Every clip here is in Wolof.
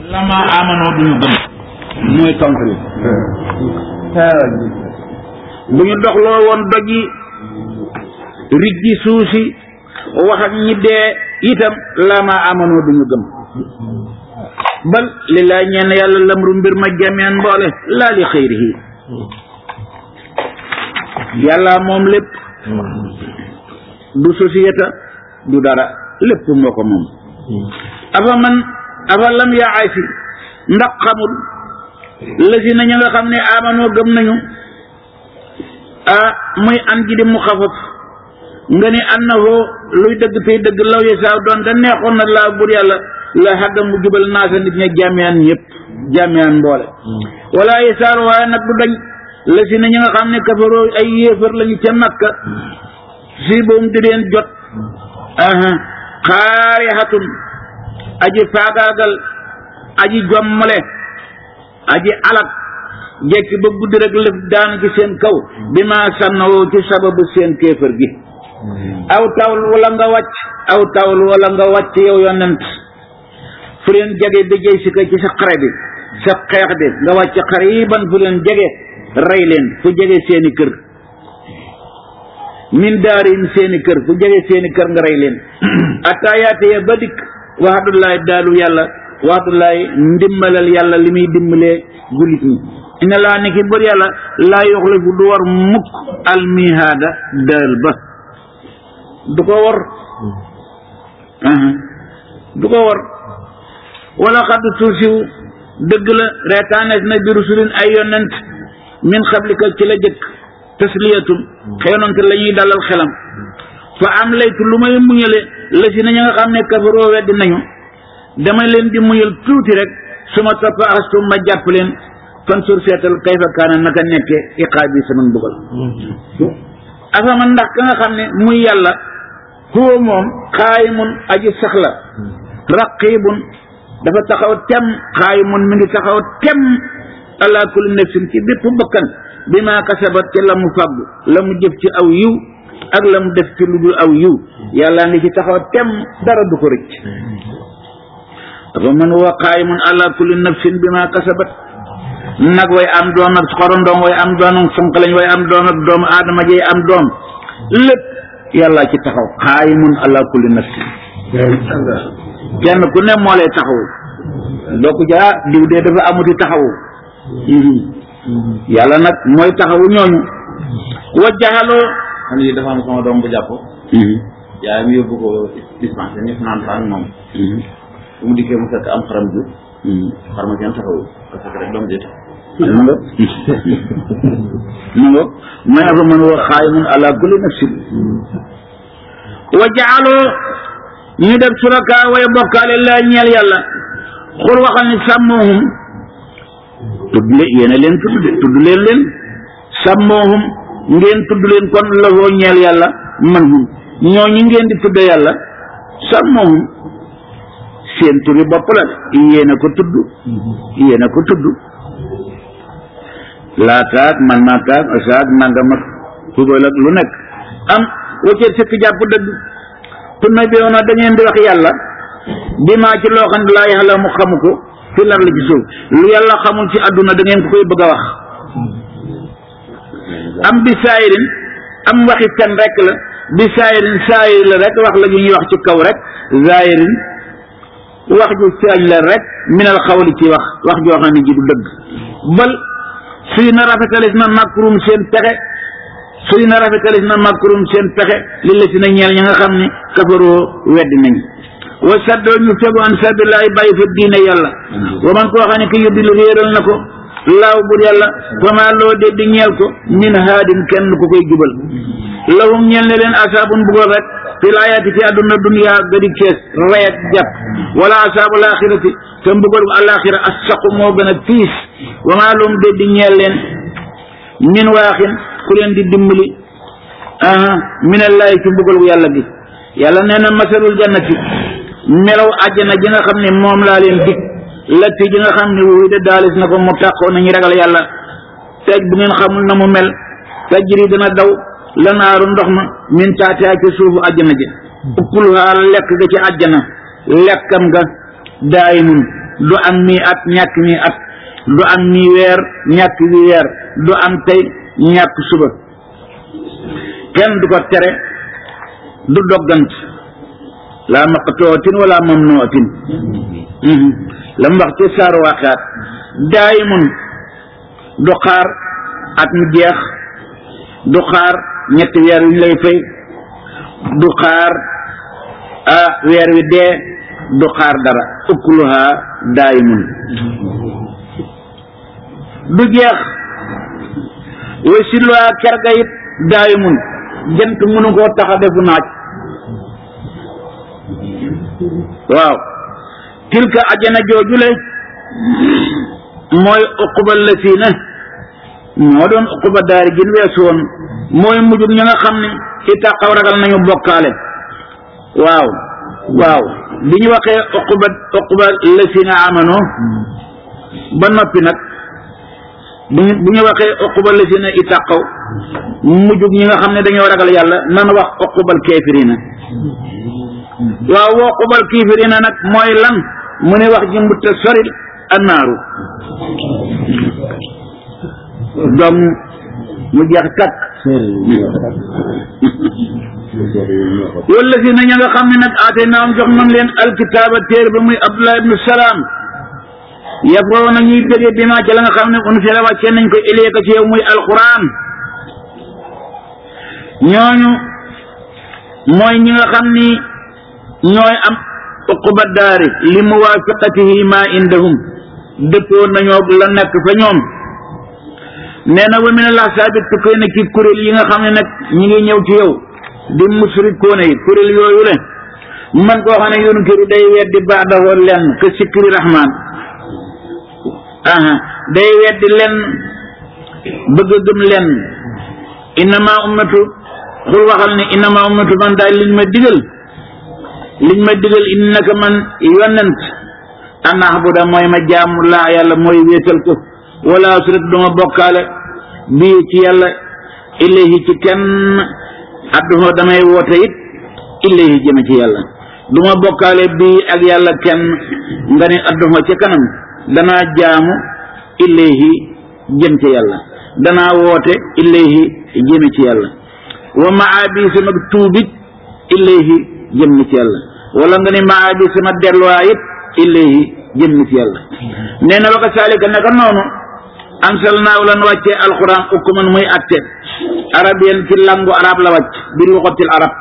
lama amanoo duñu gëm mooy tontu li bu ñu doxloo woon doj yi rijji suusi wax ak ñi dee itam lama amanoo duñu gëm bal li laa ñeen yàlla lamru mbir ma jameen mboole laa li xëyrihi yàlla moom lépp du société du dara lépp moo ko moom afa man afa lam yaay si ndax xamul lësi na ña nga xam ne amanoo gëm nañu ah muy an ji di mu xafaf nga ni annahu luy dëgg tey dëgg law yi saaw doon te neexoon na laa bur yàlla la xadda mu jubal naasa nit ña jàmmiyaan ñëpp jàmmiyaan mboole wala yi saar waaye nag du dañ lësi na ña nga xam ne kafaroo ay yéefar lañu ca makka si boom di leen jot aha xaarixatun aji faagaagal aji jommale aji alak jekki ba guddi rek lëf daan ci seen kaw bi ma sànnawoo ci sababu seen kéefër gi aw tawul wala nga wàcc aw tawul wala nga wàcc yow yonent fu leen jege bi jëy si ko ci sa xare bi sa xeex bi nga wàcc xariban fu leen jege rey leen fu jege seeni kër min daarin seeni kër fu jege seeni kër nga rey leen attaayaate ya ba dikk waxadullaay daalu yàlla waxadullaay ndimbalal yàlla li muy dimbalee jullit ñi ina laa ni ki bër yàlla laa yoxlifu du war mukk almihaada daal ba du ko war du ko war wala xaddu tuusiw dëgg la reetaanees na bi rusulin ay yonent min xablika ci la jëkk tasliyatum xeynonte la ñuy dalal xelam fa am laytu lu may muñale la si na ña nga xam ne kafaroo weddi nañu dama leen di muñal tuuti rek su ma topp astum ma jàpp leen fan sur seetal kayfa kaana naka nekke iqaab yi sama mbugal afama ndax ka nga xam ne muy yàlla huwa moom xaayimun aji saxla raqibun dafa taxaw tem xaayimun mi ngi taxaw tem ala kulli nafsin ci bépp bakkan bi ma kasabat ci la mu fàggu la mu jëf ci aw yiw ak la mu def ci lu dul aw yiw yàlla ngi ci taxaw tem dara du ko rëcc dafa man huwa qaayimun ala kulli nafsin bi ma kasabat nag way am doom ak xorondoom way am doom ak fonk lañ way am doom ak doomu aadama jey am doom lépp yàlla ci taxaw qaayimun ala kulli nafsin kenn ku ne moo lay taxaw doo ko jaa diw dee dafa amuti taxawu yàlla nag mooy taxawu ñooñu wa jaxaloo man yi dafa am sama doom bu jàpp yaay mi yóbbu ko dispensaire ñu fanaan fa ak moom bu mu dikkee mu fekk am xaram ju xar ma kenn taxawu parce que rek doom jëte mu nga mu nga mooy afa man wa xaayimun ala kulli nafsin wa jaxaloo ñu def suraka way bokkaale la ñeel yàlla xul waxal ni sàmmoohum tudd leen yéena leen tudd de tudd leen leen sàmmoohum ngeen tudd leen kon lafoo ñeel yàlla man hum ñoo ñi ngeen di tudde yàlla sàmmoohum seen turi bopp la de yéena ko tudd yéena ko tudd laataak man naataak asaak nangam ak tubal ak lu nekk am waccee sëkk jàpp dëgg tunna bi woona da ngeen di wax yàlla bi maa ci loo xam ne laa yàlla mu xamu ko fi lar la ci suuf lu yàlla xamul ci àdduna da ngeen ko koy bëgg a wax am bi saayirin am waxi fen rek la bi saayirin saayir la rek wax la ñu ñuy wax ci kaw rek zaayirin wax ju feeñ la rek minal xawli ci wax wax joo xam ne ji du dëgg bal suy na rafetalis na makrum seen pexe suy na rafetalis na makrum seen pexe li la si na ñeel ñi nga xam ne kafaroo weddi nañ wa saddoo ñu fegu an sabilaay bàyyi fa diine yàlla wa man koo xam ne ki yuddi lu réeral na ko laaw bur yàlla fama loo de di ñeel ko min haadin kenn ku koy jubal lahum ñeel ne leen asaabun bugal rek fi laayaati ci àdduna dunya gadi kees rayet jàpp wala asaabu laaxirati te mbugal bu alaaxira assaqu moo gën a tiis wa maa lahum de di ñeel leen min waaxin ku leen di dimbali aha minallaahi ci mbugal bu yàlla gi yàlla nee na masalul jannati melaw àjjana ji nga xam ne moom laa leen dig latti ji nga xam ne wuy de daalis na ko mu tàqoo nañu ragal yàlla teej bu ngeen xamul na mu mel tajri dana daw lanaaru ndox ma min taatihaa ci suufu àjjana ji ukuluhaa lekk ga ci àjjana lekkam nga daayimun du am mii at ñàkk mii at du am mii weer ñàkk wi weer du am tey ñàkk suba kenn du ko tere du doggant laa maqtootin wala mamnootin la mu wax ci saaru waxaat daayimun du xaar at mu jeex du xaar ñetti weer yu ñu lay fay du xaar ah weer wi dee du xaar dara ukluha daayimun du jeex way silluwaa kerga it daayimun jant mënu koo tax a defu naaj waaw tilka ajana joojule mooy uquba lasiina moo doon uquba daari gin weesu woon mooy mujjug ña nga xam ne ittaqaw ragal nañu bokkaale waaw waaw bi ñu waxee uquba uquba lasiina amano ba noppi nag bu ñu bu ñu waxee uquba lasiina ittaqaw mujjug ñi nga xam ne dañoo ragal yàlla nan wax uqubal kaafiriina waaw woo uqubal kaafiriina nag mooy lan mu ne wax ji mbutta soril annaaru doom mu jeex takk wala si na ña nga xam ne nag aate naam jox nañ leen alkitaaba téer ba muy abdullah ibnu salaam yafoo na ñuy bëggee bi maa ci la nga xam ne unsila wàcce nañ ko ileeka ci yow muy alquran ñooñu mooy ñi nga xam ni ñooy am uquba daari li muwaafaqatihi ma indahum dëppoo nañoo la nekk fa ñoom nee na wa min al ahsaabi tukkee na ci kuréel yi nga xam ne nag ñi ngi ñëw ci yow di musrikoone yi kuréel yooyu le man koo xam ne yunkiru day weddi baadahoo lenn ke sikri rahman aha day weddi lenn bëgg a gëm lenn innama ummatu xul waxal ne innama ummatu man daal liñ ma digal liñ ma digal innaka man yonent an ahbuda mooy ma jaamu laa yàlla mooy wéetal ko wala suret duma bokkaale bii ci yàlla ilayhi ci kenn adduho damay woote it ilayhi jëme ci yàlla duma bokkaale bii ak yàlla kenn nga ne adduho ci kanam danaa jaamu ilayhi jëm ci yàlla danaa woote ilayhi jëme ci yàlla wa maa bi sama tuubit ilayhi jëm ci yàlla wala nga ne maa bi sama delluwaay it ilayhi jëm ci yàlla nee na waka saalika naka noonu ansalnaaw lan wàccee alquran ukkuman muy atte arabiyan ci langu arab la wàcc bi luxatil arab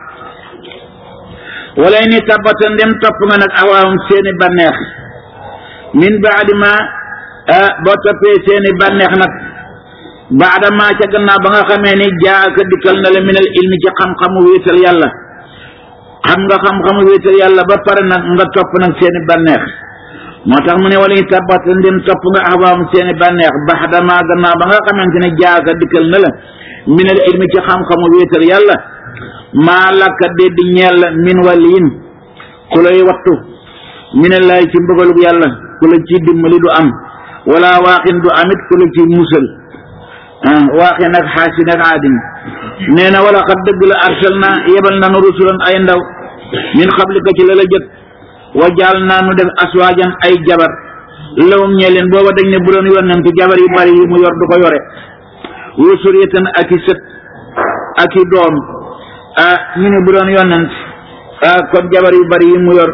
wala ni tabata ndem topp nga nag awaawum seeni bànneex min baadi ma boo toppee seeni bànneex nag baada ma ca gannaaw ba nga xamee ni jaaka dikkal na la minal ilmi ci xam-xamu wéetal yàlla xam nga xam-xamu wéetal yàlla ba pare nag nga topp nag seeni bànneex moo tax mu ne wala ñu tabat ndem topp nga axwaam seeni bànneex baada ma gannaaw ba nga xamante ne jaaka dikkal na la minal ilmi ci xam-xamu wéetal yàlla maa lakka dee di ñeel la min waliyin ku lay wattu minallaay ci mbëgalug yàlla ku la ci dimbali du am wala waaxin du amit ku la ci musal ah waaxin ak xaasin ak aadim nee na wala xat dëgg la arsal na yebal nanu rusulan ay ndaw min xablika ci la la jëkk wa jaal naa nu def aswaajan ay jabar lawum ñee leen booba dañ ne bu doon yonent jabar yu bari yi mu yor du ko yore wa suriyatan ak i sët ak i doom ah ñu ne bu doon yonent ah kon jabar yu bari yi mu yor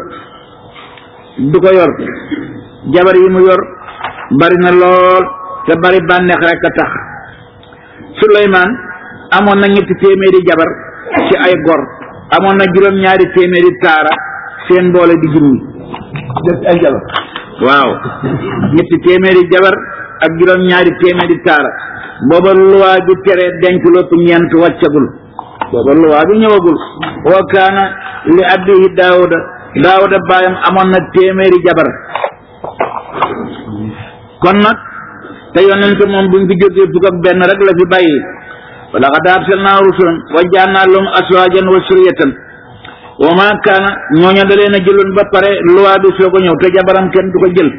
du ko yor jabar yi mu yor bari na lool te bari bànneex rek a tax Suleymaan amoon na ñetti téeméeri jabar ci ay gor amoon na juróom-ñaari téeméeri taara seen mboole di junni def ay jabar waaw ñetti téeméeri jabar ak juróom-ñaari téeméeri taara booba luwaa bi tere denc lopp ñeent wàccagul booba luwaa bi ñëwagul wa kaana li abdihi daawuda daawuda baayam amoon na téeméeri jabar kon nag te yonent moom buñ fi jógee fukk ak benn rek la fi bàyyi wa laqad arsalnaa rusulan wa ja'alnaa lahum azwaajan wa zurriyatan wa maa kaana ñooña da leen a jëloon ba pare luwaa bi soo ko ñëw te jabaram kenn du ko jël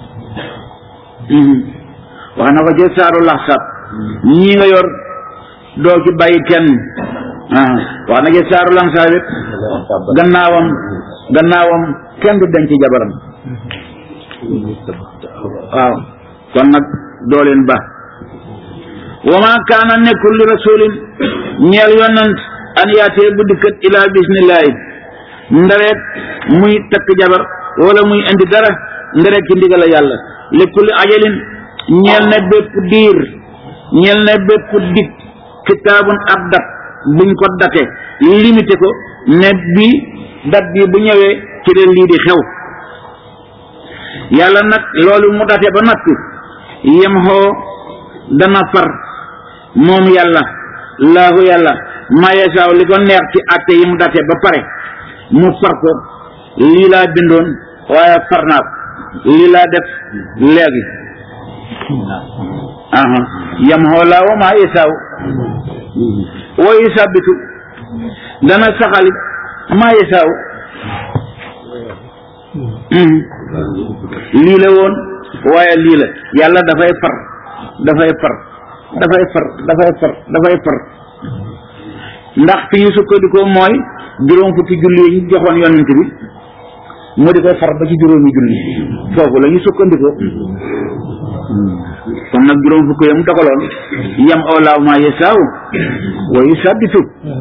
wax na ko ci saaru laxsab ñii nga yor doo ci bàyyi kenn ah wax na ci saaru laxsab it gannaawam gannaawam kenn du denc jabaram waaw kon nag doo leen ba wa ma kaana nekkul li rasulin ñeel yonant an yaatee bu dikkat ilaa bismillahi ndareet muy takk jabar wala muy indi dara ndareet ci ndigal a yàlla li kulli ajalin ñeel na bépp diir ñeel na bépp dig kitaabun ab dat buñ ko date limité ko ne bi dat bi bu ñëwee ci leen lii di xew yàlla nag loolu mu date ba noppi yem xoo dana far moom yàlla laahu yàlla mayesaaw li ko neex ci àtte yi mu date ba pare mu far ko lii laa bindoon waaye far naa ko lii laa def léegi aha yam xoo laa wa mayesaaw wa yusabitu dana saxali mayesaaw lii la woon waaye lii la yàlla dafay far dafay far dafay far dafay far dafay far ndax fi ñu sukkandikoo mooy juróom fukki julli yi ñu joxoon yonent bi mu di koy far ba ci juróomi julli foofu la ñu sukkandikoo kon nag juróom fukki yam dogaloon yam awlaaw maa yasaaw wa yusabbitu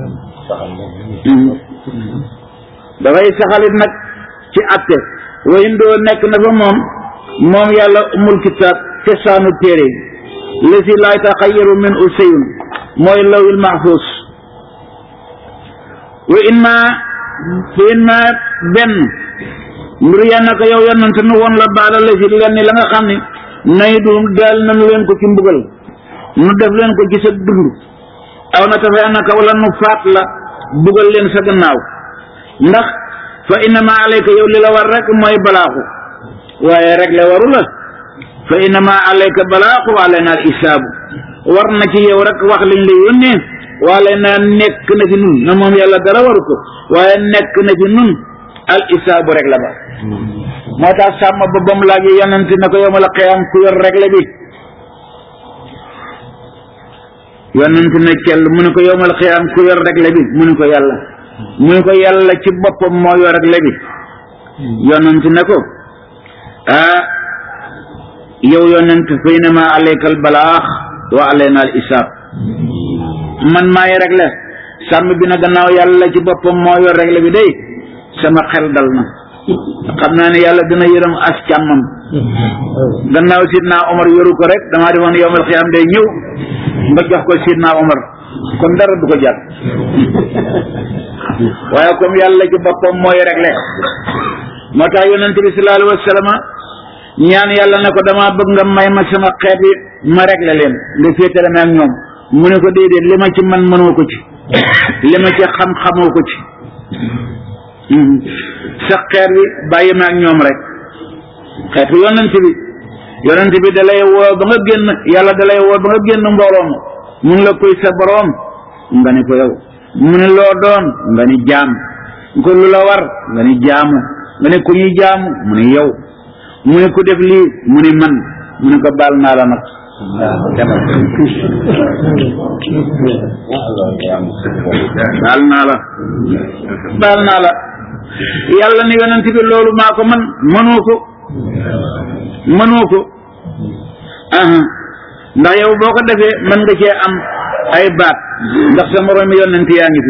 dafay saxalit nag ci atte wa indoo nekk na fa moom moom yàlla umul kitaab cosaanu téere lesi laa taxayaru min u seyun mooy lawil mahfuz wa in ma fa in ma benn mbir yanna ko yow yonante nu woon la baala lesi lenn la nga xam ne nay du daal nanu leen ko ci mbugal nu def leen ko ci sa dund aw na tafa yanna ko wala nu faat la bugal leen sa gannaaw ndax fa innama alayka yow li la war rek mooy balaaxu waaye rek la waru la fa innama alayka balaaxu wa alayna al isaabu war na ci yow rek wax liñ la yónnee waale na nekk na fi nun na moom yàlla dara waru ko waaye nekk na fi nun al isaabu rek la ba moo tax sàmm ba ba mu laajee yonent na ko yowmal qiyaam ku yor rek la bi yonent na kell mu ne ko yowmal qiyaam ku yor rek la bi mu ne ko yàlla mu ne ko yàlla ci boppam moo yor rek la bi yonent na ko ah yow yonent fa innama alayka al balaax wa alayna al isaab man maay rek la sàmm bi na gannaaw yàlla ci boppam moo yor rek la bi day sama xel dal na xam naa ne yàlla dina yërëm as càmmam gannaaw sidna Omar yoru ko rek damaa defoon yowmal xiyaam day ñëw nga jox ko sidna Omar kon dara du ko jar waaye comme yàlla ci boppam mooy réglé moo tax yonente bi sallallahu alayhi wa sallam ñaan yàlla ne ko dama bëgg nga may ma sama xeet yi ma réglé leen nga féetale ma ak ñoom mu ne ko déedéet li ma ci man mënoo ko ci li ma ci xam xamoo ko ci sa xeet bi bàyyi ma ak ñoom rek xeetu yonente bi yonente bi da lay woo ba nga génn yàlla da lay woo ba nga génn mbooloo ma mun la koy sa boroom nga ne ko yow mu ne loo doon nga ni jaam ko lu la war nga ni jaamu nga ne ku ñuy jaamu mu ne yow mu ne ku def lii mu ne man mu ne ko baal naa la nag demal baal naa la baal naa la yàlla ni yonent bi loolu maa ko man mënoo ko mënoo ko aha ndax yow boo ko defee mën nga cee am ay baat ndax sa moroom yonent yaa ngi fi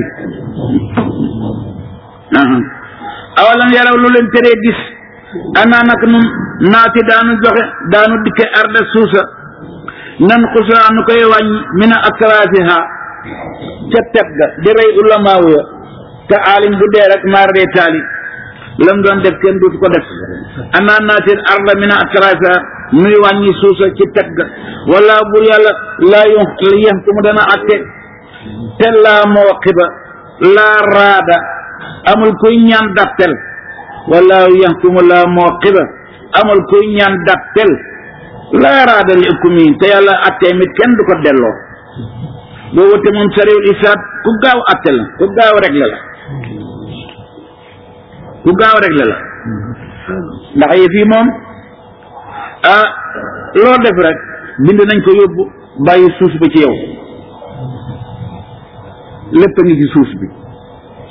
aha awalam yaraw lu leen teree gis anaa nag nun naati daanu joxe daanu dikke arda suusa nan xusaa nu koy wàññi mina atrafiha ca teg ga di rey ulamaawu ya te aalim bu dee rek maar dee taali lam doon def kenn duutu ko def anaa naatil arda mina atrafiha nuy wàññi suusa ci teg ga wala bur yàlla laa yu yem ku mu dana atte te laa mooqiba laa raada amul kuy ñaan dappel wala yaxkumu laa mooqiba amul kuy ñaan dappel laa raada li hukmi te yàlla attee mit kenn du ko delloo boo wute moom sariwul isaab ku gaaw atte la ku gaaw regle la ku gaaw regle la ndax yi fii moom ah loo def rek bind nañ ko yóbbu bàyyi suuf ba ci yow lépp a ngi ci suuf bi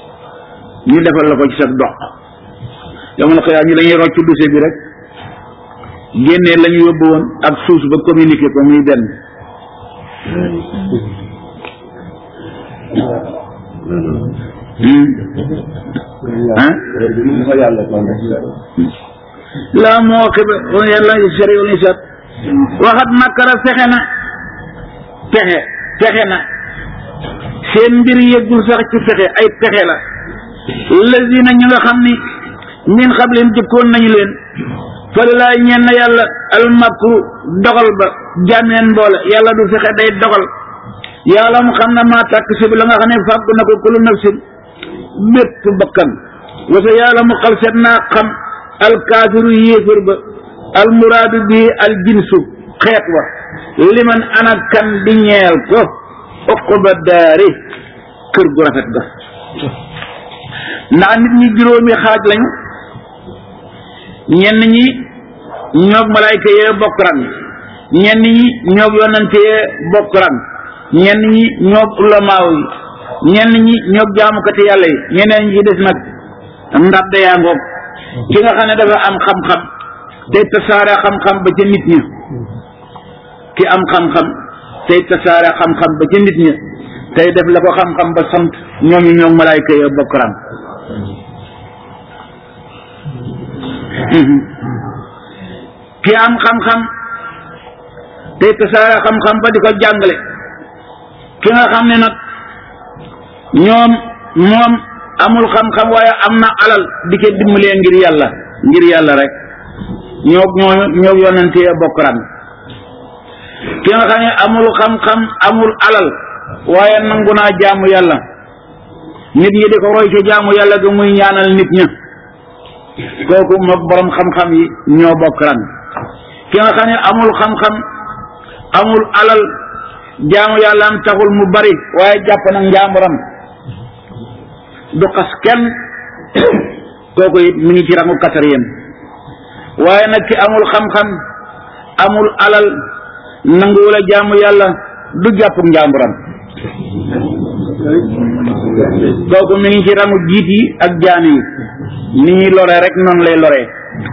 ñu defal la ko ci sa dox yow ma la ko yaa ñu dañuy rocc dossier bi rek génnee la ñu yóbbu woon ak suus ba communiqué ko muy benn ah laa moo xiba yàlla sariwul isaat waxat makara fexe na pexe pexe na seen mbir yëggul sax ci pexe ay pexe la lazina ñu nga xam ni min xablin jëkkoon nañu leen falilaay ñenn yàlla almakru dogal ba jàmmeen mboole yàlla du fexe day dogal yàlla mu xam ne maa tàkk si bi la nga xam ne fàgg na ko kulu nafsin bépp bakkan wasa yàlla mu xal seet naa xam alkaafiru yéefar ba almuraadu bii aljinsu xeet wa liman ana kan di ñeel ko uquba daari kër gu rafet ga ndax nit ñi juróomi xaaj lañu ñenn ñi ñoog malaayka yee bokk ran ñenn ñi ñoog yonante yee bokk ran ñenn ñi ñoog ulamaaw yi ñenn ñi ñoog jaamukati yàlla yi ñeneen ñi des nag ndadda yaa ngoog ki nga xam ne dafa am xam-xam tey tasaare xam-xam ba ca nit ña ki am xam-xam tey tasaare xam-xam ba ca nit ña tey def la ko xam-xam ba sant ñooñu ñoog malaayka yee bokk ran ki am xam-xam tey tasaare xam-xam ba di ko jàngale ki nga xam ne nag ñoom moom amul xam-xam waaye am na alal di ko dimbalee ngir yàlla ngir yàlla rek ñoo ñoo ñoo yonante bokk ran ki nga xam ne amul xam-xam amul alal waaye nangu naa jaamu yàlla nit ñi di ko roy ci jaamu yàlla ga muy ñaanal nit ña kooku mook borom xam-xam yi ñoo bokk ran ki nga xam ne amul xam-xam amul alal jaamu yàlla am taxul mu bari waaye jàpp na njaamuram du xas kenn kooku it mi ngi ci rangu quatrième waaye nag ki amul xam-xam amul alal nanguwula jaamu yàlla du jàpp njaamuram kooku mi ngi ci rangu jiit yi ak jaam yi ni ñuy lore rek noonu lay loree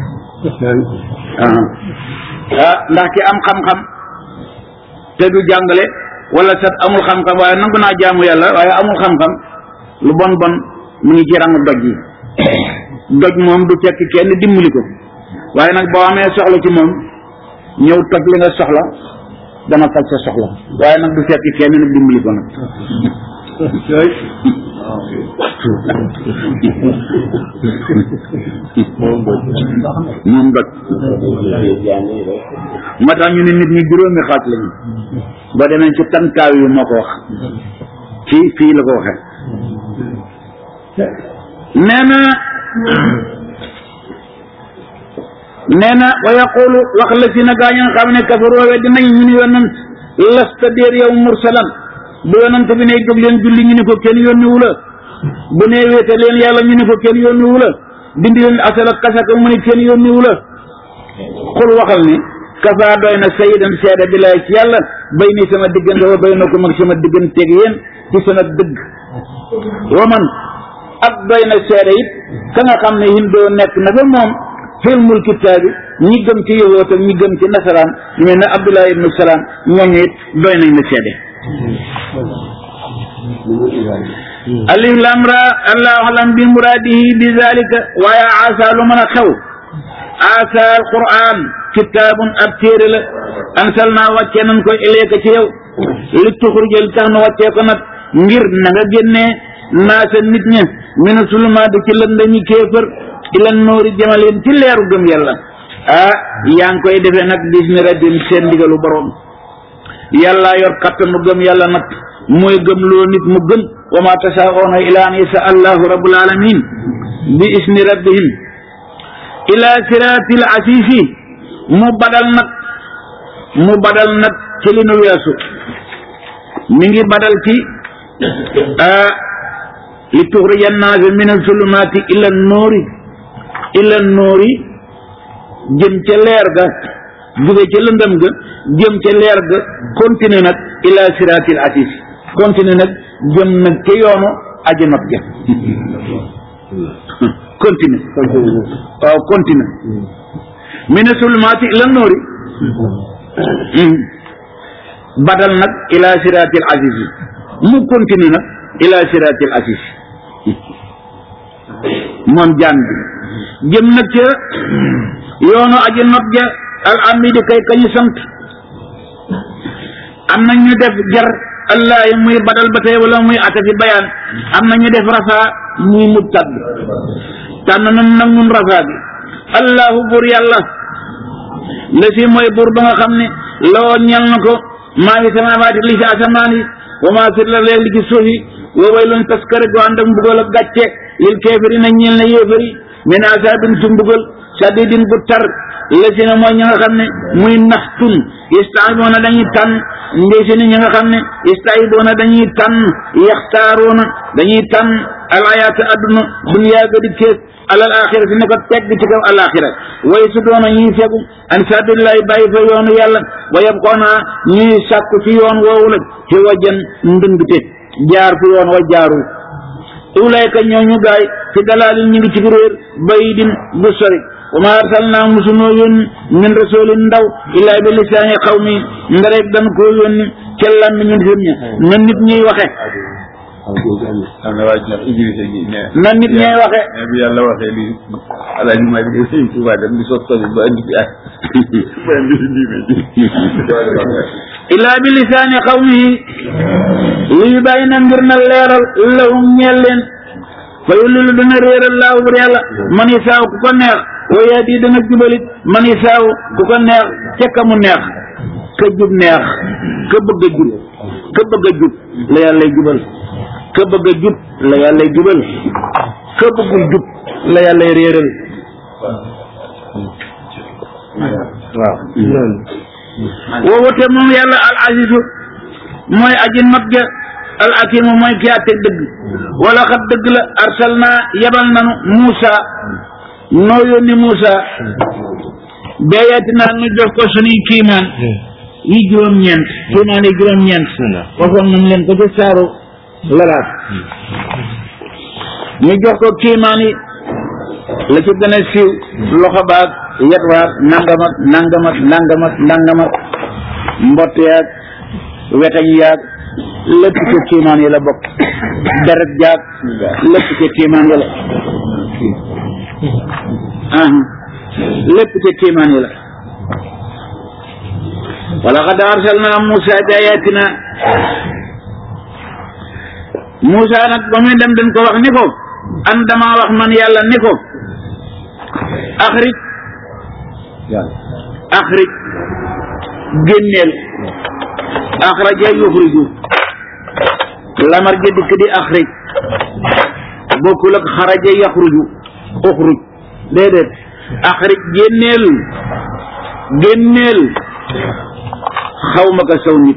ah ndax ki am xam-xam te du jàngale wala sat amul xam-xam waaye nangu naa jaamu yàlla waaye amul xam-xam lu bon bon mu ngi ci rangu doj yi doj moom du fekk kenn dimbali ko waaye nag boo amee soxla ci moom ñëw toj li nga soxla dana faj sa soxla waaye nag du fekk kenn nag dimbali ko nag moom doj moo tax ñu ne nit ñi juróomi xaaj lañu boo demee ci tantaaw yi moo ko wax fii fii la ko waxee nee na nee na wa yaqulu wax la si na gaa ñi nga xam ne kafaroo we dinañ ñu ne yonant lasta déer yow mursalan bu yonant bi ne jóg leen julli ñu ne ko kenn yónni wu la bu ne wéete leen yàlla ñu ne ko kenn yónni wu la dindi leen asal ak kasaka mu ne kenn yónni wu la xul waxal ni kafaa doy na sayidan seede bi lay ci yàlla bay ni sama diggante wa bay na ko mag sama digganteeg yéen ci sama dëgg wa man ak doy na seede it ka nga xam ne hindoo nekk na fa moom xilmul kitaabi ñi gëm ci yahuud ak ñi gëm ci nasaraan ñu mel ne Abdullah ibnu Salaam ñooñu it doy nañ na seede alif lam ra allahu alam bi muraadihi bi zalika waaye asa lu mën a xew asa alquran kitaabun ab téere la ansal naa wàccee nañ ko ileeka ci yow li tuxurjal tax na wàccee ko nag ngir na nga génnee naasa nit ña mina sulumaati ci lëndëmi kéefër ila noori jëmaleen ci leeru gëm yàlla ah yaa ngi koy defee nag bis ni rabbim seen ndigalu borom yàlla yor kattanu gëm yàlla nag mooy gëm loo nit mu gëm wa ma tasaaoona ila an yasa allahu rabbul alamin bi isni rabbihim ila siratil asisi mu badal nag mu badal nag ci li nu weesu mi ngi badal ci li tuxrija annaasa min alzulumaati ila noori ila noori jëm ca leer ga jóge ca lëndëm ga jëm ca leer ga continue nag ila siratil asis continue nag jëm nag ca yoonu aji not ja continue waaw continue mina sulumaati ila noori badal nag ila siratil aziz mu continue nag ila siratil aziz moom jaan bi jëm nag ca yoonu aji not ja al amidi kay kañu sant am na ñu def jar allah yi muy badal ba tey wala muy atafi bayaan am na ñu def rafaa muy mubtad tànn nan nag ñun rafaa bi allahu buur yàlla la si mooy buur ba nga xam ne loo ñel na ko maa ngi samaawaati li ci asamaan yi wa maa fi la leeg li ci suuf yi wa waylun taskare gu ànd ak mbugal ak gàcce lil keefirina ñeel na yéefari min asaabin ci mbugal sadidin bu tar la si ne mooy ñi nga xam ne muy naxtun istaiboona dañuy tànn ndey si ne ñi nga xam ne istaiboona dañuy tànn yaxtaaroona dañuy tànn alayaata adduna duniyaa ga di kees alal axira si ne ko teg ci kaw alaxira way su doona ñuy fegu an sabillahi bàyyi fa yoonu yàlla wa yabqoona ñuy sàkku ci yoon woowu la ci wajan ndëngte jaar fu yoon wa jaarul ulayka ñooñu gaay fi dalaalin ñu ngi ci réer bayidin bu sori wa ma arsalnaa musunoo yónni min rasulin ndaw illaa bi lisaani xawmi ndarek dan koo yónni ca làmmi ñu nit ña na nit ñuy waxe am na waa ji ndax Idrissa gi ne na nit ñuy waxe ne bi yàlla waxee li alaaji maa ngi sëñ Tuubaa dem di sos sos ba andi fi ak ba andi fi diine ji illaa bi lisaani xawmihi luy bàyyi na ngir na leeral lahum ñeel leen fa yullilu dana réeral laahu bur yàlla man isaaw ku ko neex wa yaadi dana jubalit man isaaw ku ko neex ca ka mu neex ka jub neex ka bëgg a jub ka bëgg a jub la yàllay jubal ka bëgg a jub la yàllay jubal ka bëggul jub la yàllay réeral waaw woowu te moom yàlla al azizu mooy aji not ja al akimu mooy ki àtte dëgg wala xat dëgg la arsal naa yebal nanu Muusa noo yónni Muusa beeyaati naa nu jox ko suñuy kiimaan yi juróom-ñeent kiimaan yi juróom-ñeent waxoon nañ leen ko ci saaru lalaat ñu jox ko kiimaan yi la ci gën a siiw loxo baag yet waag nangamat nangamat nangamat nangamat mbott yaag wetañ yaag lépp ci kiimaan yi la bokk deret jaag lépp ci kiimaan yi la ah lépp ci kiimaan yi la wala xad arsalna Musa bi ayatina Musa nag ba muy dem dañ ko wax ni ko an dama wax man yàlla ni ko axrij axrij génneel axraja yuxriju lamar ja dikk di axrij bokkul ak xaraja yaxruju uxruj déedéet axrij génneel génneel xawma ka saw nit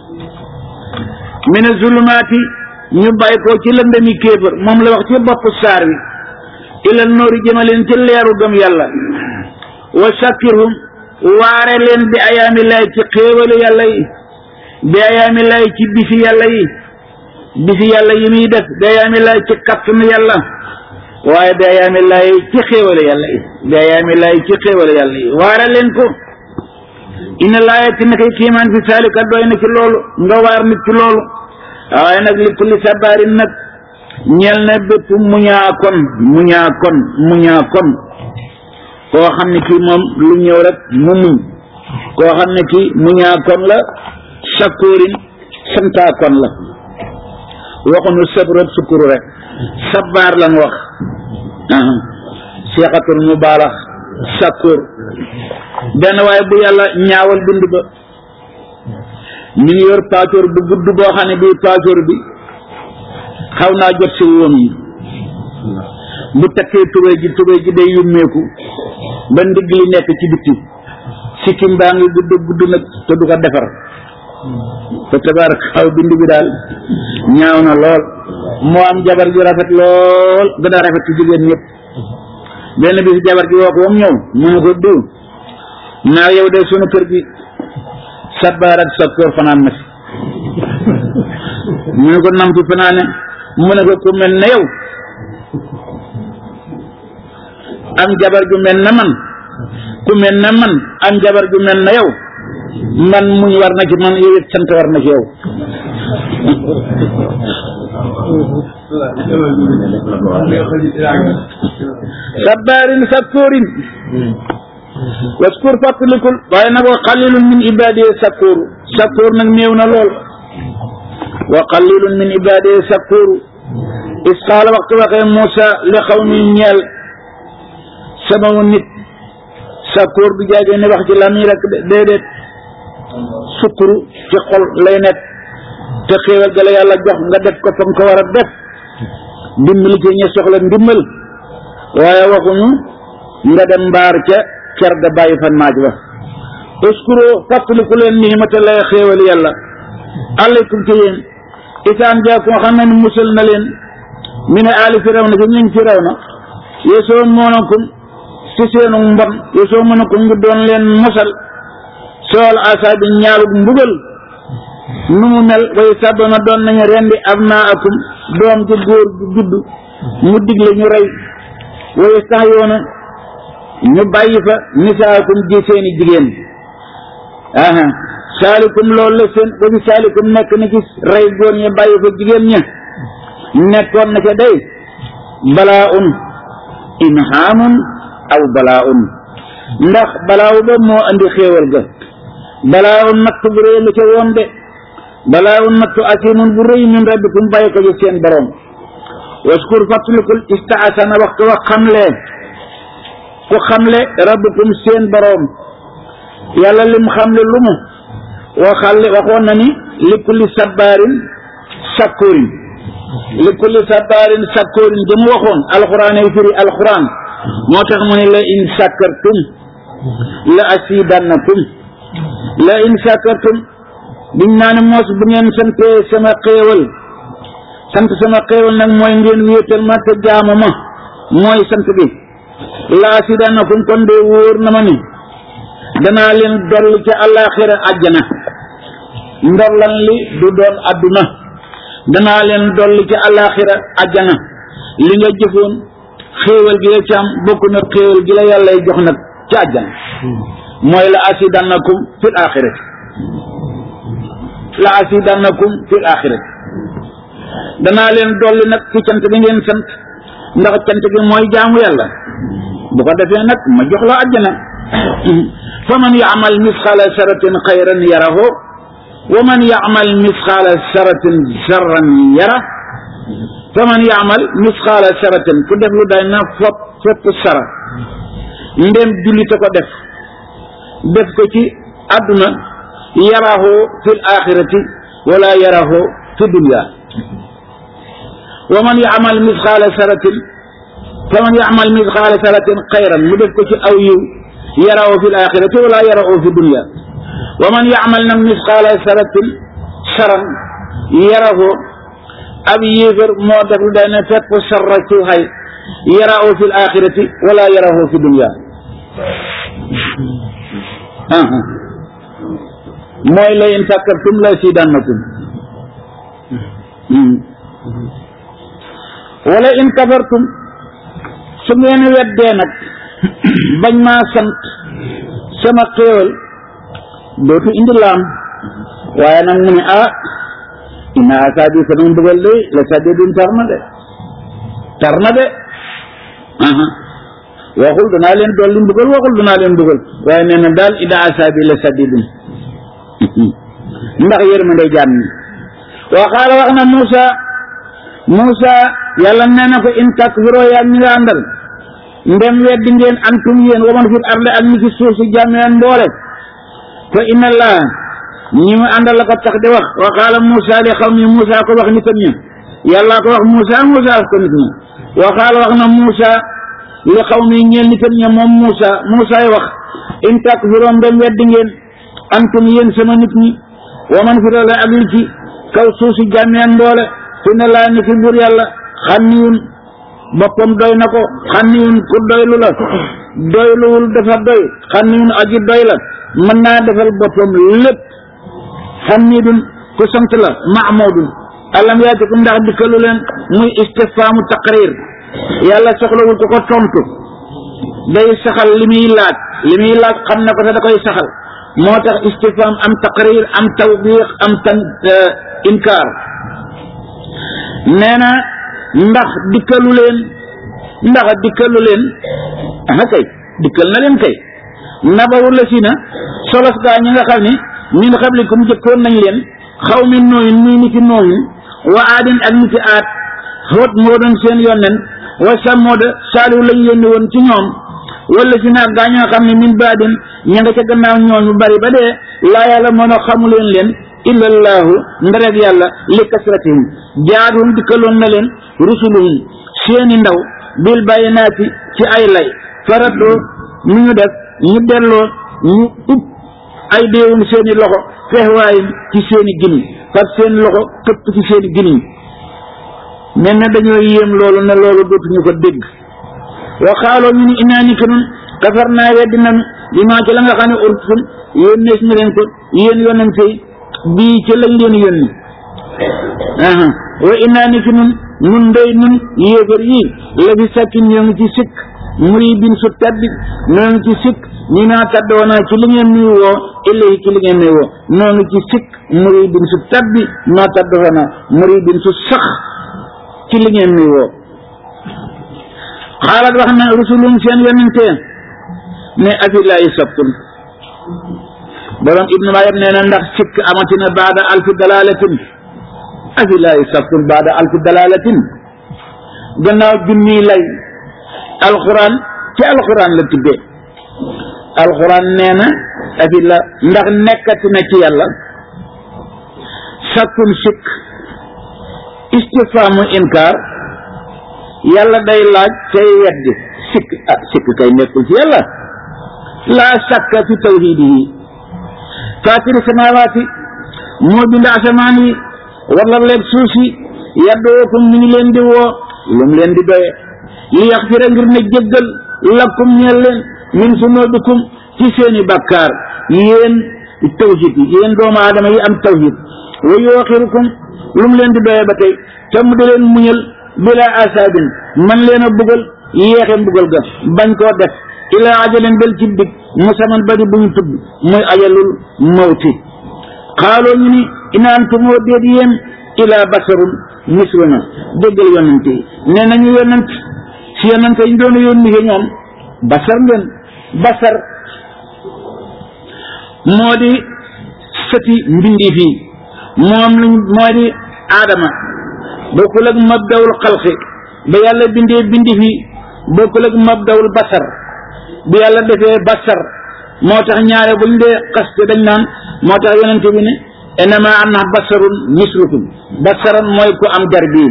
mina zulumaati ñu bàyyi ko ci lëndami kéefër moom la wax ci bopp saar wi ilal noori jëmaleen ci leeru gëm yàlla wa sakkirhum waare leen bi ayaami lay ci xéewalu yàlla yi bi ayaami lay ci bisi yàlla yi bisi yàlla yi muy def bi ayaami lay ci kattanu yàlla waaye bi ayaami lay ci xéewalu yàlla yi bi ayaami lay ci xéewalu yàlla yi waare leen ko inna laayati na koy kiimaan fi saalika doy na ci loolu nga waar nit ci loolu waaye nag li kulli sabaarin nag ñeel na bépp muñaa kon muñaa kon muñaa kon koo xam ne kii moom lu ñëw rek mu muñ koo xam ne kii muñaa kon la sakoorin santaa kon la waxuñu sabrat sukuru rek sabaar lan wax seexatul mubaalax sakoor benn waaye bu yàlla ñaawal bind ba mi ngi yor paacoor bu gudd boo xam ne bii paacoor bi xaw naa jot si woom yi bu takkee tubéy ji tubéy ji day yummeeku ba ndigg li nekk ci bitti sikkim baa ngi gudd gudd nag te du ko defar te tabarak xaw bind bi daal ñaaw na lool moo am jabar ju rafet lool gën a rafet ci jigéen ñëpp benn bi si jabar ji woo ko wam ñëw mu ne ko diw naa yow de sunu kër gi sabaar ak sakkoor fanaan na fi mu ne ko nam fi fanaane mu ne ko ku mel ne yow am jabar ju mel na man ku mel ne man am jabar ju mel na yow man muñ war na ci man yow it sant war na ci yow sabbaarin sakkoorin waskur fàttalikul waaye nag wa qalilun min ibadiye sakkoor sakkoor nag néew na lool wa qalilun min ibadiye sakkoor is qaala waxtu waxee Moussa li xaw mi ñeel sama nit sakkoor du jaagee ne wax ci lamiñ rek déedéet sukkuru ci xol lay nekk te xéewal ga la yàlla jox nga def ko fa nga ko war a def dimbali ci ña soxla ndimbal waaye waxuñu nga dem mbaar ca ker ga bàyyi fa naaj wa uskuro fàttaliku leen nihimata lay xéewal yàlla alaykum ci yéen isaan jaa ko xam ne musal na leen mi ne aali firaw na ci ñu ngi firaw na yesoo moonakum ci seenu mbon yesoo moonakum ngi doon leen mosal sool asaabi ñaalug mbugal nu mu mel way sàddoona doon nañu rendi abnaakum doom ju góor ju judd mu digle ñu rey way sax yoona ñu bàyyi fa nisaakum ji seeni jigéen aha saalikum loolu la seen ba fi saalikum nekk na ci rey góor ñi bàyyi fa jigéen ña nekkoon na ca day balaa un inhaamun aw balaa un ndax balaawu ba moo andi xéewal ga balaa un nattu bu rëy la ca woon de balaa un nattu asimun bu rëy min rabbikum bàyyi ko ci seen borom waskur fàttalikul istaasana waxtu wax xamle ku xamle rabbukum seen borom yàlla lim xamle lu mu waxale waxoon na ni li kulli sabbaarin sakkoorin li kulli sabbaarin sakkoorin di mu waxoon alxuraan ay firi alxuraan moo tax mu ne la in sakkartum la asidannakum la in sakkartum biñ naa ne moos bu ngeen santee sama xéewal sant sama xéewal nag mooy ngeen wéetal ma te jaamu ma mooy sant bi la asidannakum kon de wóor na ma ni danaa leen dolli ca àllaaxira àjjana ndollan li du doon adduna danaa leen dolli ca àllaaxira àjjana li nga jëfoon xéewal gi la ci am bokk na xéewal gi la yàllay jox nag ci àjjana mooy la asidannakum fil axirati la asidannakum fil axirati danaa leen dolli nag ci cant bi ngeen sant ndax cant bi mooy jaamu yàlla bu ko defee nag ma jox la àjjana fa man yaamal misqaala saratin xayran yarahu wa man yaamal misqaala saratin sarran yara fa man yaamal misqaala saratin ku def lu day na fopp fopp sara ndem jullite ko def def ko ci àdduna yarahu fil axirati wala yarahu fi dunya wa man yaamal misqaala saratin fa man yaamal misqaala saratin xayran mu def ko ci aw yiw yarahu fi alaxirati wala yarahu fi dunya wa man yaamal nag misqaala saratin saran yarahu ab yéefar moo def lu day ne fekk sarra ci xay yarahu fi alaxirati wala yarahu fi dunya mooy la in sakkartum la sidannakum wala in kafartum su ngeen weddee nag bañ maa sant sama xéewal dootu indi laam waaye nag mu ne ah inna asaabi sama mbugal de la sadidun tar na de tar na de waxul danaa leen dolli mbugal waxul danaa leen mbugal waaye nee na daal inna asaabi la sadidun ndax yërmande jaam ñi wa qaala wax na Muusa Muusa yàlla nee na ko in takfiroo yaa ñi nga àndal ndem weddi ngeen antum yéen waman fil arde ak ñi ci suuf si jàmmeen mboole fa inna allah ñi mu àndal la ko tax di wax wa qaala Muusa li xaw mi Muusa ko wax nitam ña yàlla ko wax Muusa Muusa wax ko nit ña wa qaala wax na Muusa li xaw mi ñeel nitam ña moom Muusa Muusaay wax in takfiroo ndem weddi ngeen antum yéen sama nit ñi waman fil arde ak li ci kaw suuf si jàmmeen mboole fi ne laa ni fi buur yàlla xanniyun boppam doy na ko xanniyun ku doylu la doyluwul dafa doy xanniyun aji doy la mën naa defal boppam lépp xannidun ku sant la mahmudun alam yaatikum ndax dikkalu leen muy istifaamu taqrir yàlla soxlawul ko ko tontu day saxal li muy laaj li muy laaj xam na ko te da koy saxal moo tax istifham am taqrir am tawbiix am tan inkaar nee na ndax dikkalu leen ndax dikkalu leen ah kay dikkal na leen kay nabawu la si na solos gaa ñi nga xam ni min xablikum jëkkoon nañ leen xaw mi nooyin muy niti nooyin wa aadin ak niti aat xoot moo doon seen yonnen wa sàmmooda saaliw lañ yónni woon ci ñoom wala si naag gaa ñoo xam ne min baadin ña nga ca gannaaw ñooñu bari ba dee laa yàlla mën a xamu leen leen illallahu ndareg yàlla li kasratihim jaadum dikkaloon na leen rusuluhum seeni ndaw bil bayinaati ci ay lay faratoo nu ñu def ñu delloo ñu ub ay déewum seeni loxo fexwaayim ci seeni gimiñ fab seen loxo këpp ci seeni gimiñ mel na dañoo yéem loolu ne loolu dootuñu ko dégg wa xaaloo ñu ni inaa ni ki nun kafar naa weddi nanu li maa ci la nga xam ne urtum yónnees na leen ko yéen yonente yi bii ci lañ leen yónni aha wa inaa ni ki nun nun ndey nun yéefar yii la fi sakkin ñoo ngi ci sikk muri bin su taddi ñoo ngi ci sikk ñi naa taddoona ci li ngeen nuy woo illahi ci li ngeen nuy woo ñoo ngi ci sikk muri bin su tabbi maa taddoona muri bin su sax ci li ngeen nuy woo xaalat wax na rusulum seen yonente ne afilaayi sabtun borom ibnu mayab nee na ndax sikk amatina baada alfi dalalatin afilaayi sabtun baada alfi dalalatin gannaaw junniy lay alquran ci alquran la tuddee alquran nee na afila ndax nekkati na ci yàlla sakkun sikk istifaamu inkaar yàlla day laaj tey weddi sikk ah sikk kay nekkul ci yàlla laa sakka fi tawhidihi faatiri samaawaati moo bind asamaan yi wala leeg suuf si yaddookum mi ngi leen di woo lu mu leen di doye li yaxfira ngir ne jéggal lakkum ñeel leen min sunubikum ci seeni bakkaar yéen tawhid yi yéen doomu aadama yi am tawhid wa yooxirukum lu mu leen di doye ba tey te mu di leen muñal bila asaabin man leen a bugal yéexe mbugal ga bañ koo def ilaa ajalin bel ci dig musaman bari bu ñu tudd muy ajalul mawti xaaloo ñu ni inaantumoo déet yéen ilaa basarun misluna déggal yonent yi nee nañu yonent si yonent yi ñu doon yónni ci ñoom basar ngeen basar moo di sëti mbindi fii moom lañ moo di aadama bokkul ak mabdawul xalqi ba yàlla bindee bindi fii bokkul ak mabdawul basar bu yàlla defee basar moo tax ñaare buñ dee xaste dañ naan moo tax yonente bi ne enama ana basarun mislukum basaran mooy ku am jar bii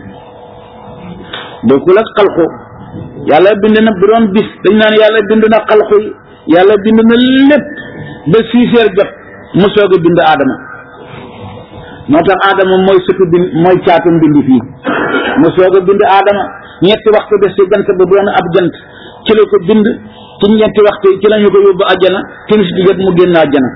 bokkul ak xalqu yàlla bind na bu doon bis dañ naan yàlla bind na xalqu yi yàlla bind na lépp ba six heures jot mu soog a bind aadama moo tax aadama mooy sëtu bind mooy caatu mbindi fii mu soog a bind aadama ñetti waxtu des ci jant ba doon ab jant ci la ko bind ci ñetti waxtu yi ci lañu ko yóbbu àjjana timis di jot mu génn àjjana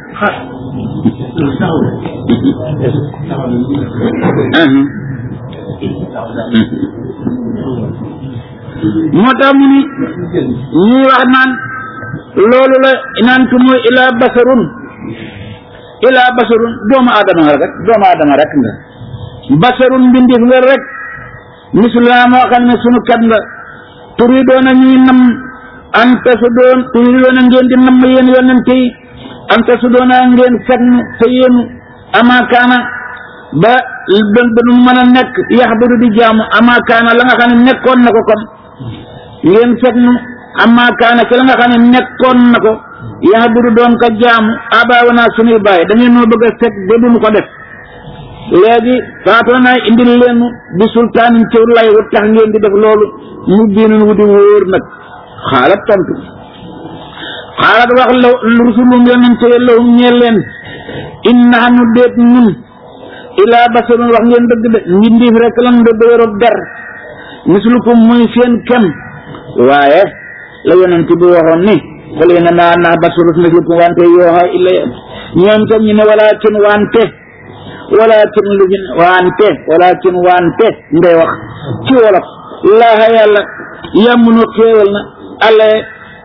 moo tax mu ni ñuy wax naan loolu la naan ko mooy ilaa basarun ilaa basarun doomu aadama nga rek doomu aadama rek nga basarun mbindeef nga rek misluna moo xam ne sunu kat nga tur yi doona ñuy nam anta su doon tur yi doona ngeen di namm yéen yonente yi anta su doona ngeen fegnu te yéenu amaakaana ba ba ba nu mën a nekk yaxbadu di jaamu amaakaana la nga xam ne nekkoon na ko kon ngeen fegnu amaakaana ci la nga xam ne nekkoon na ko yaxbadu doon ko jaamu abaawana sunuy bàyyi da ngeen noo bëgg a fekk ba duñu ko def léegi faatoo naa indil leen bi sultaanin ci lay wu tax ngeen di def loolu mu biinun wu di wóor nag xaalat tontu xaalat wax la rusulum yonente lahum ñeel leen inna xanu déet ñun ilaa basarun wax ngeen dëgg de mbindiif rek lan da dëgërob der mislukum muy seen kem waaye la yonente bi waxoon ni xul ina naa naa basarus mislukum wante yooxa illa ñoom tam ñu ne walaakin wante walakin lu fi wante walakin wante ngay wax ci wolof laaha yàlla yàmmunu xéewal na alle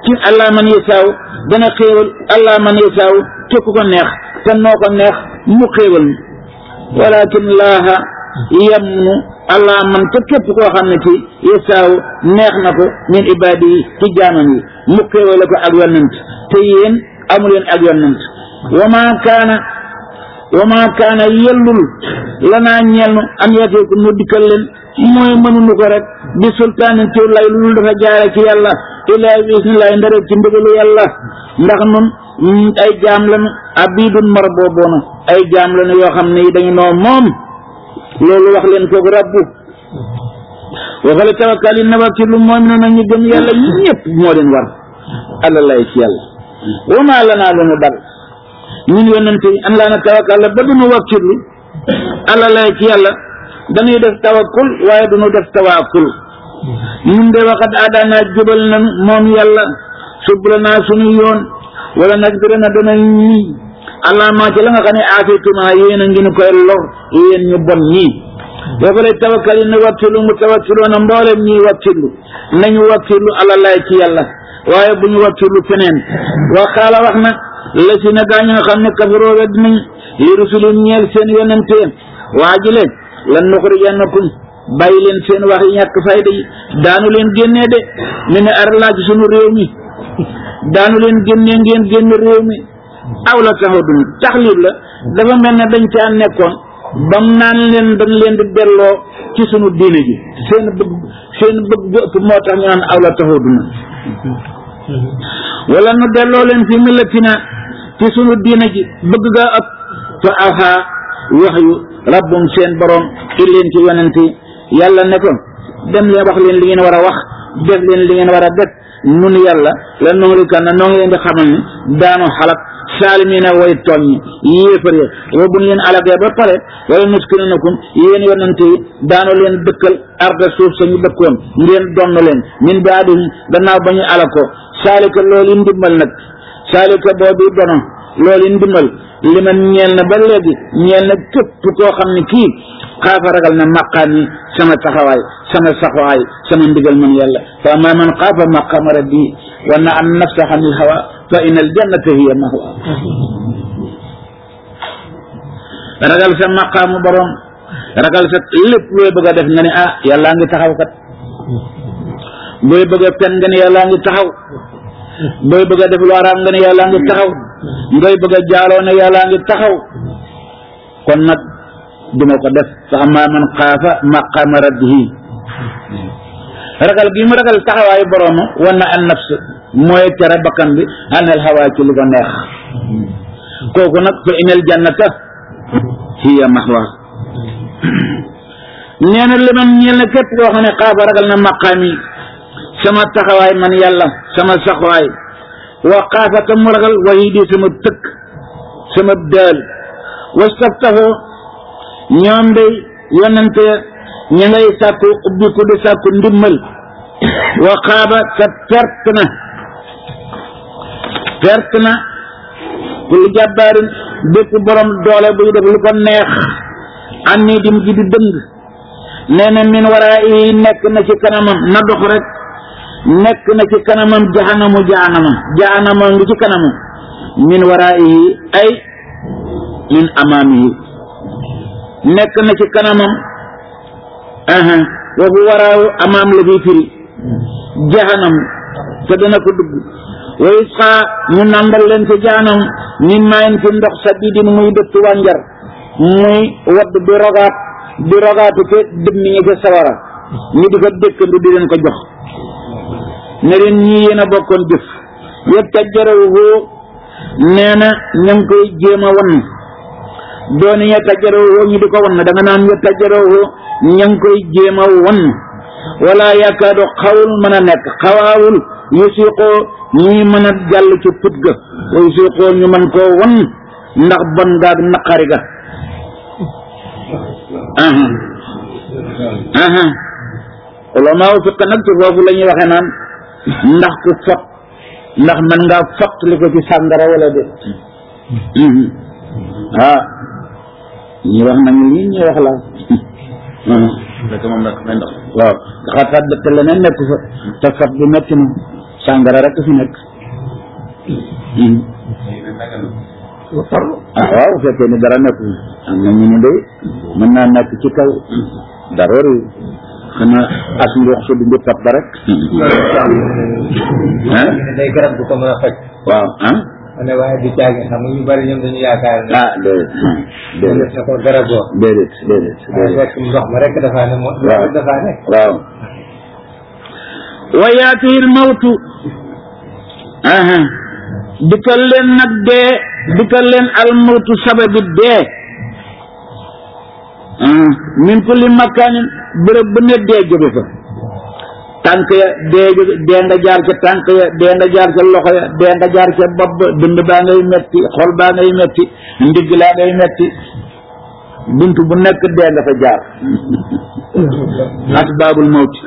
ci allah man yasaaw dana xéewal allah man yasaaw te ku ko neex te noo ko neex mu xéewal walakin laaha yamnu allah man te képp koo xam ne ci yasaaw neex na ko min ibaadi yi ci jaamam yi mu xéewale ko ak yonent te yéen amu leen ak yonent wa ma kaana wa ma kaana yellul lanaa ñelnu an yateeku nu dikkal leen mooy mënuñu ko rek bi sultaanin ci lay lu dafa jaare ci yàlla ilaa bismillahi ndare ci ndigalu yàlla ndax nun ay jaam lañu abidun mar booboona ay jaam lañu yoo xam ne dañu noo moom loolu wax leen kooku rabbu waxale tawakkal yi nawakkilu moom no na ñu gëm yàlla ñu ñëpp moo leen war alla lay ci yàlla wa maa lanaa lanu dal ñun yonente yi an laa na tawakkal ba duñu wakkirlu alla lay ci yàlla dañuy def tawakkul waaye duñu def tawakkul ñun de waxat aadaanaa jubal nan moom yàlla subla naa suñu yoon wala nag dina na dana ñii allah maa ci la nga xam ne aafituma yéen a ngi ñu koy lor yéen ñu bon ñii boobu lay tawakkal yi ne wakkilu mu tawakkiloona mboolem ñii wakkilu nañu wakkilu ala lay ci yàlla waaye bu ñu wakkilu feneen wa xaala wax na la si na gaa ñi nga xam ne kafaroo wedd nañ li rusulin ñeel seen yonente waa ji leen lan nuxrijannakum bàyyi leen seen wax yi ñàkk fayda yi daanu leen génnee de mi ne ar laa ci sunu réew mi daanu leen génnee ngeen génn réew mi aw la taxaw dun taxlib la dafa mel ne dañ caa nekkoon bam naan leen dañ leen di delloo ci sunu diine ji seen bëgg seen bëgg bu ëpp moo tax ñu naan aw la taxaw dun wala nu delloo leen fi millatina ci sunu diine ji bëgg gaa ëpp fa awxaa wax yu rabbum seen borom ci leen ci yonent yi yàlla ne ko dem leen wax leen li ngeen war a wax def leen li ngeen war a def nun yàlla la noonu kan na noo ngi leen di xamal ni daanu xalak saalimiina way tooñ ñi yéefar ya wa bu ñu leen alagee ba pare wala nuskinanakum yéen yonent yi daanu leen dëkkal arda suuf sa ñu dëkkoon ngeen donn leen min baadihim gannaaw ba ñu ala ko saalika loolu ndimbal nag saalika boobu dono loolu ndimbal li man ñeel na ba léegi ñeel na képp koo xam ne kii xaafa ragal na maqaam yi sama taxawaay sama saxawaay sama ndigal man yàlla fa amma man xaafa maqaama rabbi wa na an nafsa xanil hawa fa in al jannata hiya mahwa ragal sa maqaamu borom ragal sa lépp looy bëgg a def nga ne ah yàllaa ngi taxaw kat booy bëgg a pen nga ne yàllaa ngi taxaw booy bëgg a def lu araam nga ne yàllaa ngi taxaw ngay bëgg a jaaloo ne yàllaa ngi taxaw kon nag duma ko def fa amma man xaafa maqaama rabbihi ragal gi mu ragal taxawaayu boroomu wan na an nafs mooy tere bakkan bi anel xawaa ci li ko neex kooku nag fa inal jannata hiya mahwa nee na li man ñeel na képp koo xam ne xaafa ragal na maqaam yi sama taxawaay man yàlla sama saxwaay wa xaafa tam mu ragal wahidi sama tëkk sama daal wastaftahu ñoom day yonente ña ngay sàkku ubbi ku di sàkku ndimmal wa xaaba te perte na perte na kul jàbbaarin bépp borom doole buy def lu ko neex an nii dim ji di dëng nee na min waraa yi nekk na ci kanamam na dox rek nekk na ci kanamam jahanamu jahanama jahanama ngi ci kanamam min waraa yi ay min amaamihi nekk na ci kanamam aha waxu waraaw amaam la fi firi jahanam te dana ko dugg wa isqa ñu nandal leen ci jahanam min maayin ci ndox sa didin muy dëtt wànjar muy wadd di rogaat di rogaatu ke dëmm ñi ca sawara ñu di ko dëkkandu di leen ko jox ne leen ñii yéen a bokkoon jëf yëpp ca jarawu nee na ña ngi koy jéem a wan dooni ya tajjaroo ñu di ko wan da nga naan ya tajjaroo ña ngi koy jéem a wan wala yaakaadu xawul mën a nekk xawaawul yusiqoo ñuy mën a jàll ci put ga wa yusiqoo ñu mën koo wan ndax bon gaag naqari ga aha aha ulamaaw fiq nag ci foofu la ñuy waxee naan ndax ku fot ndax mën ngaa fot li ko ci sàngara wala de ah ñi wax nañu lii ñi wax la fekk moom nag may ndox waaw xaataat te leneen nekk fa te fat bi metti na sàngara rek fi nekk ah waaw bu fekkee ni dara nekk am na ñu ne de mën naa nekk ci kaw dara réew xanaa as ndox su di pat ba rek ah day garab bu ko mën a faj waaw ah ma ne waaye du caagi xam nga ñu bari ñoom dañu yaakaar ne ah déedéet mu déedéet def na ko garaboo déedéet déedéet waaye déedéet fekk ndox ma rek dafaa ne moo waaw dafaa ne waaw wa yaatihi lmawtu aha dikkal leen nag dee dikkal leen almawtu sababi dee ah min kulli makaanin bërëb bu ne dee jóge fa tànk ya dee jóge dee nga jaar ca tànk ya dee nga jaar ca loxo ya dee nga jaar ca bopp ba dënd baa ngay metti xol baa ngay metti ndigg laa ngay metti bunt bu nekk dee nga fa jaar asbaabul mawti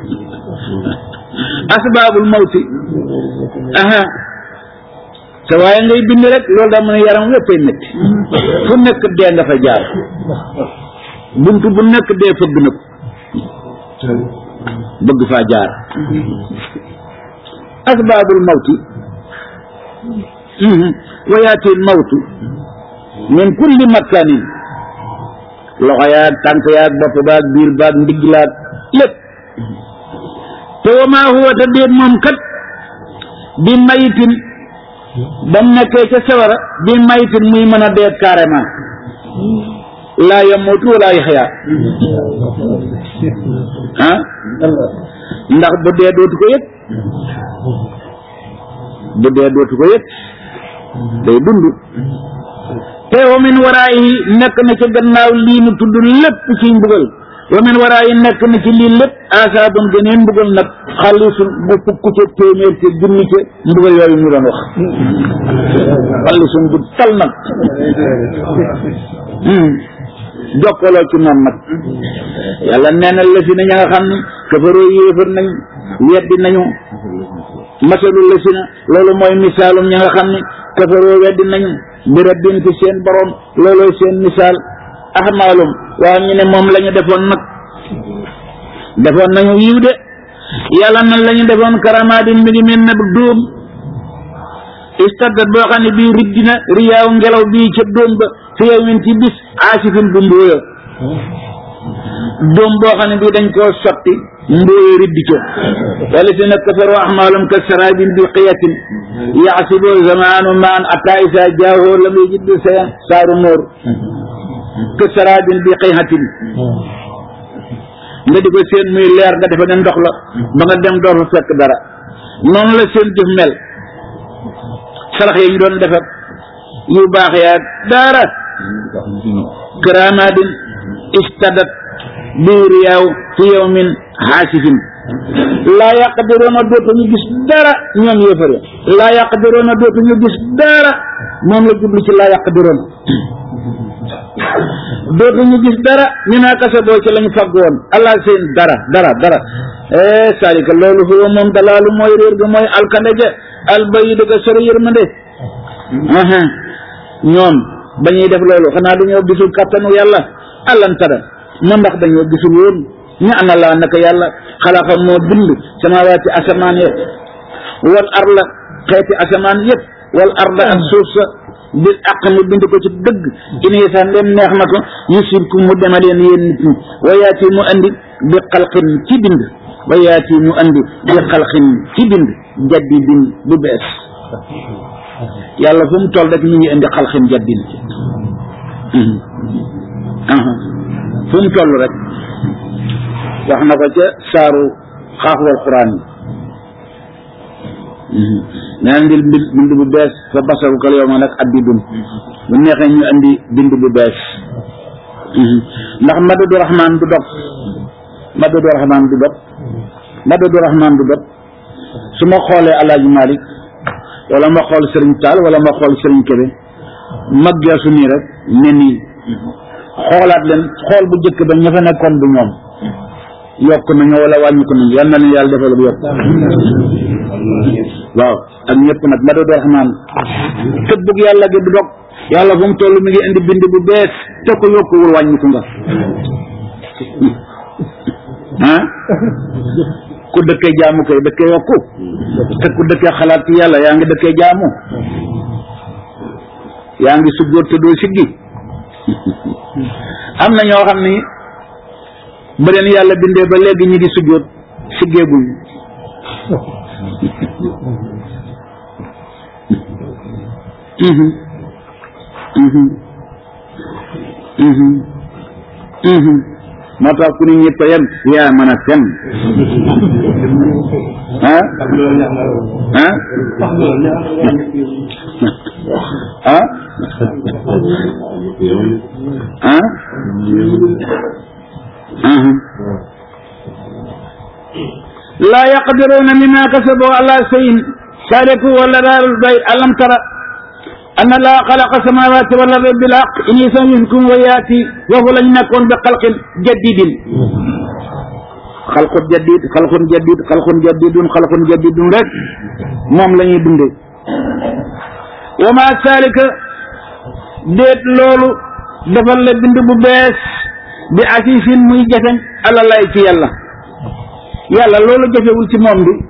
asbaabul mawti aha te waaye ngay bind rek loolu daa mën a yaram léppay métti fu nekk dee nga fa jaar bunt bu nekk dee fëgg na ko bëgg faa jaar asbaabul mawti wa yaatil mawtu min kulli makkanin loxo yaag tànk yaag bopp baag biir baag ndigg laag lépp te wa maa huwa te déet moom kat bi mayitin ba mu nekkee ca sawara bi mayitin muy mën a deet carrément laa yamutu wala yaxya ah ndax bu dee dootu ko yëg bu dee dootu ko yëg day dund te wa min waraayi nekk na ca gannaaw lii nu tudd lépp ci mbugal wa min waraayi nekk na ci lii lépp asaabun geneen mbugal nag xalisun bu fukk ca téeméer ca junni ca mbugal yooyu ñu doon wax xalisun bu tal nag jokkaloo ci moom nag yàlla nee na la si na ña nga xam ne kafaroo yéefar nañ weddi nañu masalul la si na loolu mooy misaalum ña nga xam ne kafaroo weddi nañu bi rabbin ci seen borom loolooy seen misaal ahmaalum waaw ñu ne moom la ñu defoon nag defoon nañu yiw de yàlla nan la ñu defoon karamaadin mi ngi mel ne dóom istaddat boo xam ne bii riddina riyaaw ngelaw bii ca dóom ba fi yow min ci bis aasifin bu mbóoya dóom boo xam ne bii dañ koo sotti mbóoya riddi ca wala si nag kafaru ahmaalum ka sarabin bi qiyatin yaxsibu zamaanu maan ata isa jaahoo lam yajid sayan saaru nóor ka sarabin bi qiyatin nga di ko seen muy leer nga defe ne ndox la ba nga dem door fa fekk dara noonu la seen jëf mel sarax yi ñu doon defar yu baax yaa dara karaamaadin istadat biiriyaaw fi yawmin xaasifin laa yaqdiroona dootuñu gis dara ñoom yéefare laa yaqdiroona dootuñu gis dara moom la jublu ci laa yaqdiroona dootuñu gis dara ñu naa kasa boo ci lañu fagg woon allah seen dara dara dara eh salika loolu huwa moom dalaalu mooy réer ga mooy alkande ja albayi dëgga sori yërmande aha ñoom ba ñuy def loolu xanaa dañoo gisul kattanu yàlla allantara mu ndax dañoo gisul woon ñu ana laa naka yàlla xalaqa moo bind samawaati asamaan yëpp wal arla xeeti asamaan yëpp wal arla ak suuf sa bil aq mu bind ko ci dëgg ini sax ndem neex na ko yusibku mu demaleen yéen nit ñi wa yaati mu andi bi xalqin ci bind wa yaati mu andi bi xalqin ci bind jadidin bu bees yàlla fu mu toll rek ñu ngi indi xalqin jaddin fu mu toll rek wax na ko ca saaru xaaxwal quraan yi neen ndil mbi bind bu bees fa basaru kal yow ma nag addidun bu neexee ñu andi bind bu bees ndax madadu rahmaan du dog madadu rahmaan du dog madadu rahmaan du dog su ma xoolee alaaji malik wala ma xool sëriñ taal wala ma xool sëriñ kebe mag geesu nii rek ne nii xoolaat leen xool bu jëkk ba ña fa nekkoon du ñoom yokk nañu wala wàññi ko nañu yal na leen yàlla defal bu yokk waaw ak ñëpp nag ma doon rahmaan tëbbug yàlla gi du dog yàlla fu mu toll mi ngi indi bind bu bees te ko yokkuwul wàññi ko nga ah ku dëkkee jaamu kay dëkkee yokku te ku dëkkee xalaat ci yàlla yaa ngi dëkkee jaamu yaa ngi sujjóot te doo siggi am na ñoo xam ni ba leen yàlla bindee ba léegi ñi ngi sujjóot siggeeguñ mhm mhm mhm mhm moo tax ku ni ñëpp a yem yaa mën a fen ah ah ah ah mhm laa yaqdiruuna mimma kasabu ala shay'in saariku wala daarul bay alam tara anna laa xalaqa samaawaati wal arda bil haqq in yasawwikum wa yaati foofu lañ nekkoon bi xalqin jadidin xalqun jadid xalqun jadid xalqun jadidun xalqun jadidun rek moom la ñuy dundee wa ma saalika déet loolu defal la bind bu bees bi asisin muy jafeñ ala lay ci yàlla yàlla loolu jafewul ci moom bi